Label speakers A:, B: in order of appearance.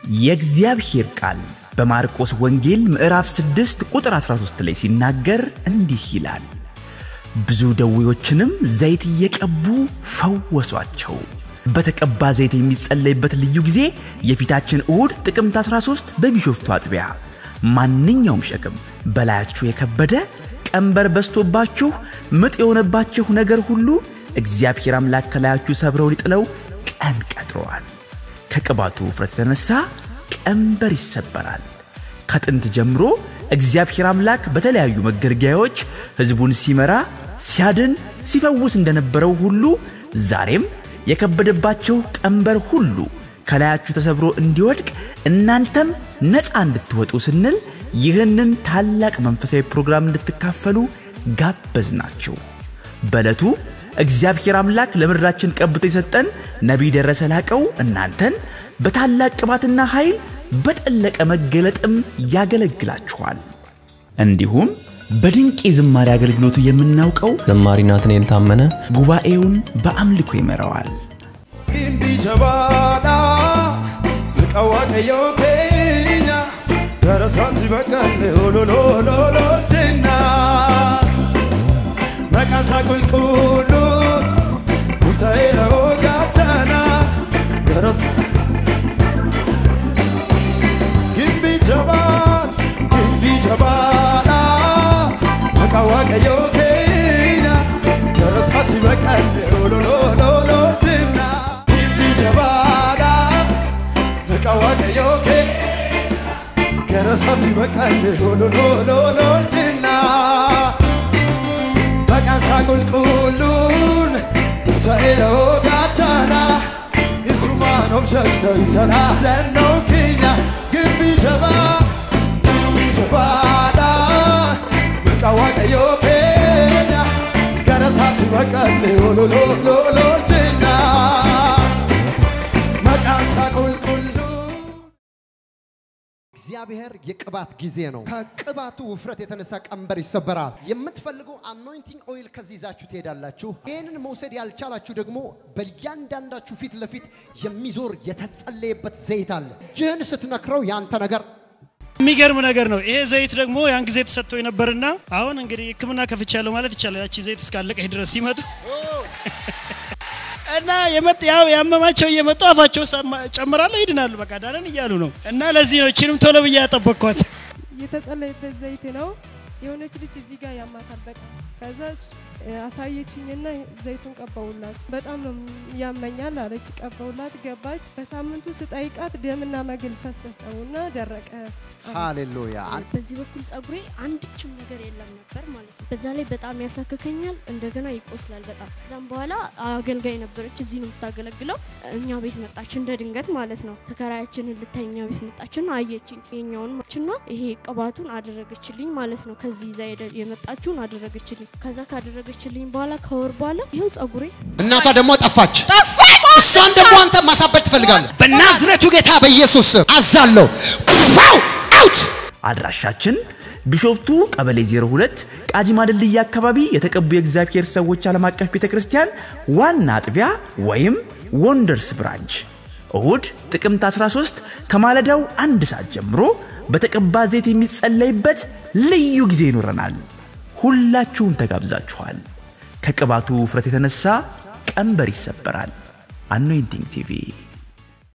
A: የእግዚአብሔር ቃል በማርቆስ ወንጌል ምዕራፍ 6 ቁጥር 13 ላይ ሲናገር እንዲህ ይላል፣ ብዙ ደዌዎችንም ዘይት እየቀቡ ፈወሷቸው። በተቀባ ዘይት የሚጸለይበት ልዩ ጊዜ የፊታችን እሁድ ጥቅምት 13 በቢሾፍቱ አጥቢያ። ማንኛውም ሸክም በላያችሁ የከበደ ቀንበር በስቶባችሁ ምጥ የሆነባችሁ ነገር ሁሉ እግዚአብሔር አምላክ ከላያችሁ ሰብረው ሊጥለው ቀን ቀጥረዋል። ከቅባቱ ውፍረት የተነሳ ቀንበር ይሰበራል። ከጥንት ጀምሮ እግዚአብሔር አምላክ በተለያዩ መገልገያዎች ሕዝቡን ሲመራ፣ ሲያድን፣ ሲፈውስ እንደነበረው ሁሉ ዛሬም የከበደባቸው ቀንበር ሁሉ ከላያችሁ ተሰብሮ እንዲወድቅ እናንተም ነፃ እንድትወጡ ስንል ይህንን ታላቅ መንፈሳዊ ፕሮግራም እንድትካፈሉ ጋበዝናችሁ። በዕለቱ እግዚአብሔር አምላክ ለምድራችን ቀብቶ የሰጠን ነቢይ ደረሰ ላቀው እናንተን በታላቅ ቅባትና ኃይል በጠለቀ መገለጥም ያገለግላችኋል። እንዲሁም በድንቅ የዝማሬ አገልግሎቱ የምናውቀው
B: ዘማሪ ናትናኤል ታመነ
A: ጉባኤውን በአምልኮ ይመራዋል።
C: Gimbii jabaadha Maqaa waaqayyoo keenya Gara isaatti baqanne ololololoo jenna Maqaan isaa qulqulluun nuuf ta'eera hoogaachana Gara Gimbii jabaadha Gimbii jabaadha Maqaa waaqayyoo keenya Gara isaatti baqanne ololololoo jenna Gimbii jabaadha Maqaa waaqayyoo keenya Gara isaatti baqanne ololololoo jenna Maqaan isaa qulqulluun nuuf ta'eera hoogaachana Isumaan of jagna isa naannoo keenya Gimbii jabaa Gimbii jabaadha Maqaa waaqayyoo keenya Gara isaatti baqanne ololololoo jenna Maqaan isaa qulqulluu
D: እግዚአብሔር የቅባት ጊዜ ነው። ከቅባቱ ውፍረት የተነሳ ቀንበር ይሰበራል። የምትፈልጉ አኖይንቲንግ ኦይል ከዚህ ይዛችሁ ትሄዳላችሁ። ይህንን መውሰድ ያልቻላችሁ ደግሞ በእያንዳንዳችሁ ፊት ለፊት የሚዞር የተጸለየበት ዘይት አለ። እጅህን ስትነክረው ያንተ ነገር
E: የሚገርም ነገር ነው። ይሄ ዘይት ደግሞ ያን ጊዜ ተሰጥቶ ነበርና አሁን እንግዲህ ሕክምና ከፍቻለሁ ማለት ይቻላል። ያቺ ዘይት እስካለቀች ድረስ ሲመጡ እና የመጥ ያው ያመማቸው እየመጡ አፋቸው ውስጥ አማ- ጨምራለሁ ይድናሉ። በቃ ዳነን እያሉ ነው። እና ለዚህ ነው እችንም ቶሎ ብዬ ያጠበቅኳት።
F: የተጸለየበት ዘይት ነው። የሆነች ልጅ እዚህ ጋር ያማታል በቃ ከዛ እሱ- አሳየችኝና ዘይቱን ቀባውላት። በጣም ነው ያመኛል አለች። ቀባውላት ገባች። በሳምንቱ ስጠይቃት ደምና መግል ፈሰሰውና ደረቀ።
D: ሃሌሉያ።
G: በዚህ በኩል ጸጉሬ አንድችም ነገር የለም ነበር ማለት ነው። በዛ ላይ በጣም ያሳክከኛል፣ እንደገና ይቆስላል በጣም። ከዛም በኋላ አገልጋይ ነበረች፣ እዚህ ነው የምታገለግለው። እኛ ቤት መጣች እንደ ድንገት ማለት ነው። ተከራያችንን ልታይ እኛ ቤት መጣችና አየችኝ። የኛውን ማችና ይሄ ቅባቱን አደረገችልኝ ማለት ነው። ከዚህ ይዛ ሄደ- የመጣችውን አደረገችልኝ። ከዛ ካደረገችልኝ በኋላ ከወር በኋላ ይኸው ጸጉሬ
D: እናቷ ደግሞ ጠፋች። እሷን ደግሞ አንተ ማሳበድ ትፈልጋለህ። በናዝሬቱ ጌታ በኢየሱስ ስም አዛለሁ። ፋው አውት
A: አድራሻችን ቢሾፍቱ ቀበሌ 02 ቃጂማ ድልድይ አካባቢ የተቀቡ የእግዚአብሔር ሰዎች ዓለም አቀፍ ቤተ ክርስቲያን ዋና አጥቢያ ወይም ወንደርስ ብራንች እሁድ ጥቅምት 13 ከማለዳው አንድ ሰዓት ጀምሮ በተቀባ ዘይት የሚጸለይበት ልዩ ጊዜ ይኖረናል። ሁላችሁም ተጋብዛችኋል። ከቅባቱ ውፍረት የተነሳ ቀንበር ይሰበራል። አኖይንቲንግ ቲቪ